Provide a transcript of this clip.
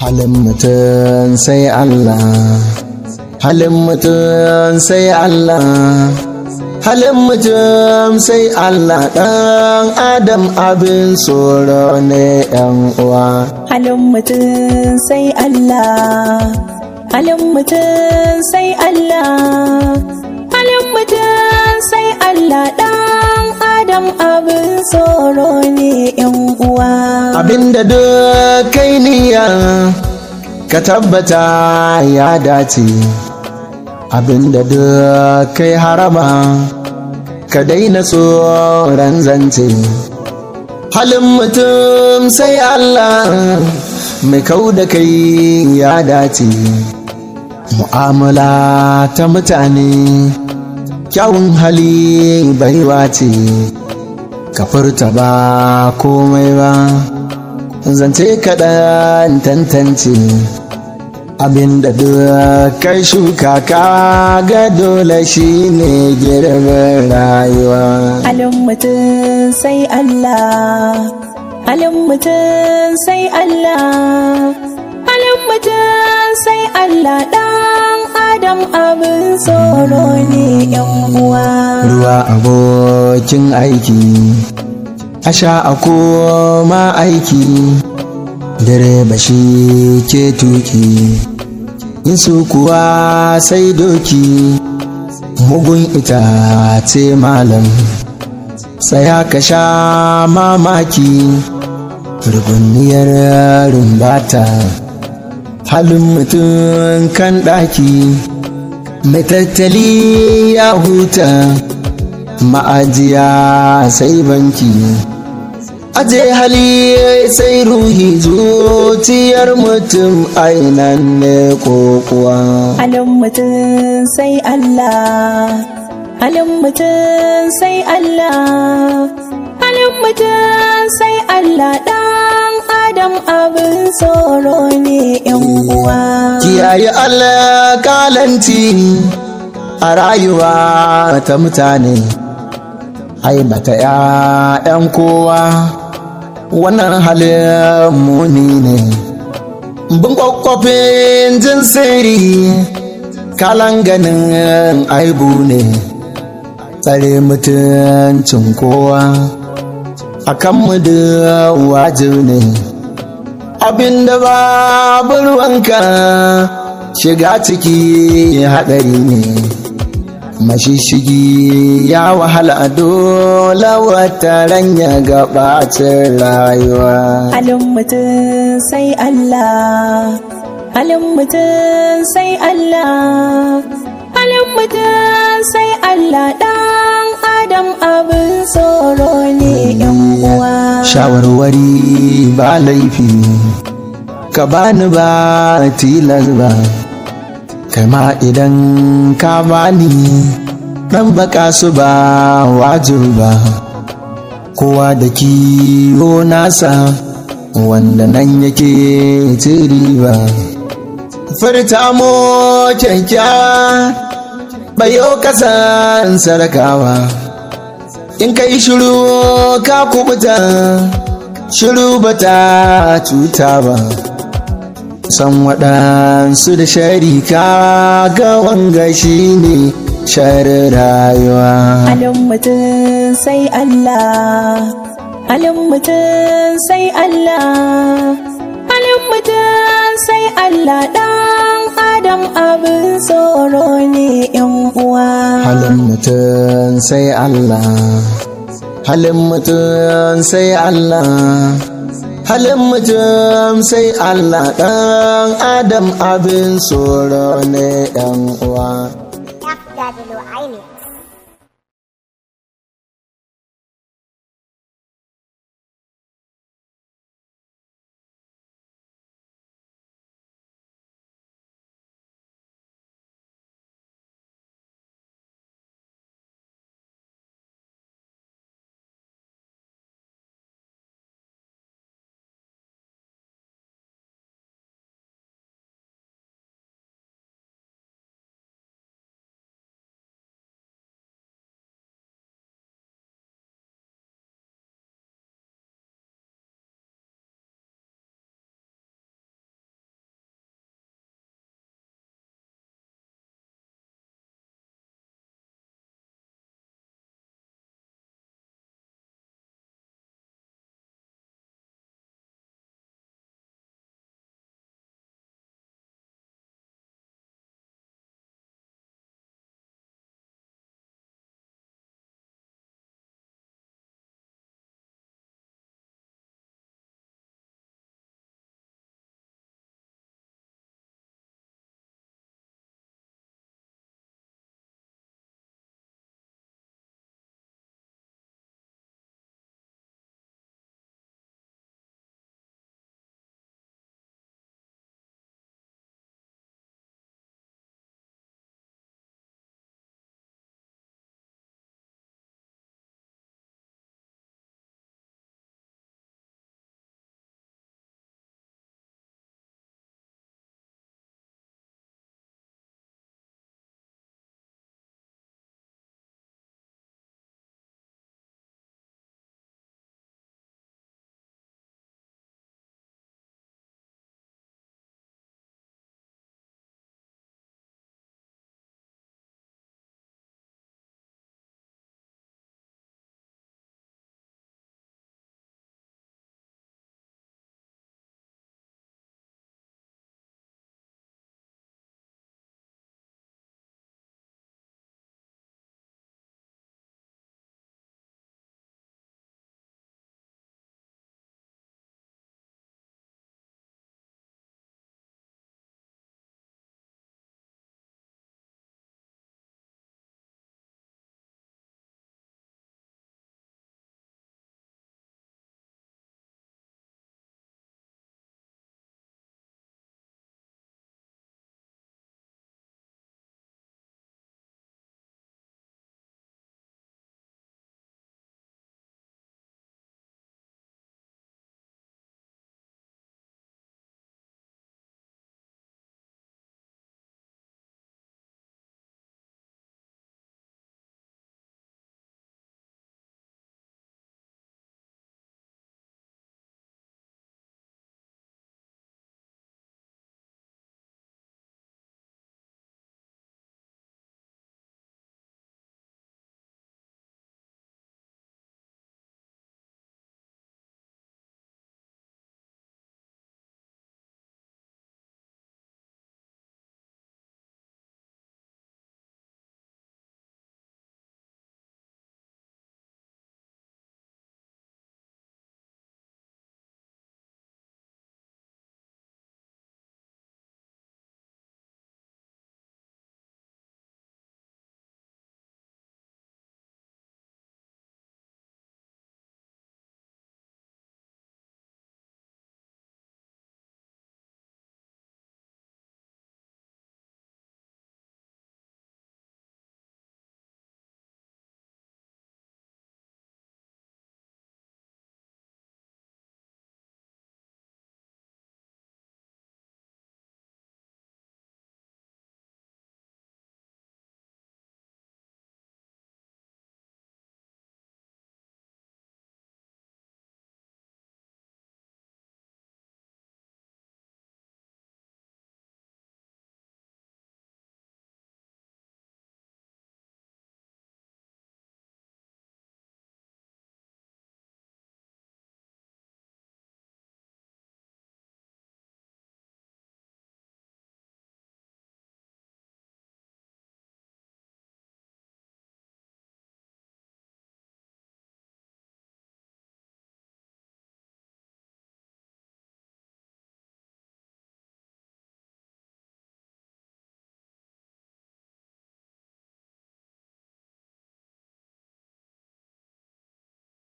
halin mutum sai Allah halin mutum sai Allah halin mutum sai Allah ɗan adam abin tsoro ne ‘yan uwa halin mutum sai Allah halin mutum sai Allah halin mutum sai Allah ɗan adam abin tsoro ne ‘yan uwa abinda duk kai niyya ka tabbata ya dace abinda duk kai harama ka daina tsoron zance halin mutum sai Allah mai kau da kai ya dace mu'amala ta mutane kyawun hali baiwa ce ka furta ba komai ba zance kaɗan tantance abinda duk kai shuka ka ga dole shi ne girbin rayuwa halin mutum sai Allah halin mutum sai Allah halin mutum sai Allah ɗan adam abin tsoro ne ‘yan uwa ruwa abokin aiki a sha a koma aiki direba shi ke tuki yin su kuwa sai doki mugun itace malam tsaya ka sha mamaki ruguniyar rumbata halin mutum kan ɗaki mai tattali ya huta ma'ajiya sai banki aje hali sai ruhi zuciyar mutum ainan ne kokuwa halin mutum sai Allah halin mutum sai Allah halin mutum sai Allah ɗan adam abin tsoro ne ‘yan uwa kiyaye alƙalanci a rayuwa ta mutane aibata ‘ya'yan kowa wannan halin muni ne bin kwakwafin jin sirri kalan ganin aibu ne tsare mutuncin kowa a kan da wajib ne abinda babu ruwanka shiga ciki haɗari ne mashishigi ya wahala dole wata ranya gabacin rayuwa halin mutum sai Allah halin mutum sai Allah halin mutum sai Allah ɗan adam abin tsoro ne ‘yan uwa shawarwari ba laifi ka bani ba tilas ba kama idan ka bani dan baka su ba wajib ba kowa da kiwo nasa wanda nan yake tiri ba furta mo kyankya bayo kasan sarakawa in ka yi shiru ka kubuta shiru bata cuta ba san waɗansu da sharika ga wanga shi ne sharar rayuwa halin mutum sai Allah halin mutum sai Allah halin mutum sai Allah ɗan adam abin tsoro ne ‘yan uwa halin mutum sai Allah halin mutum sai Allah halin mutum sai Allah ɗan adam abin tsoro ne ‘yan uwa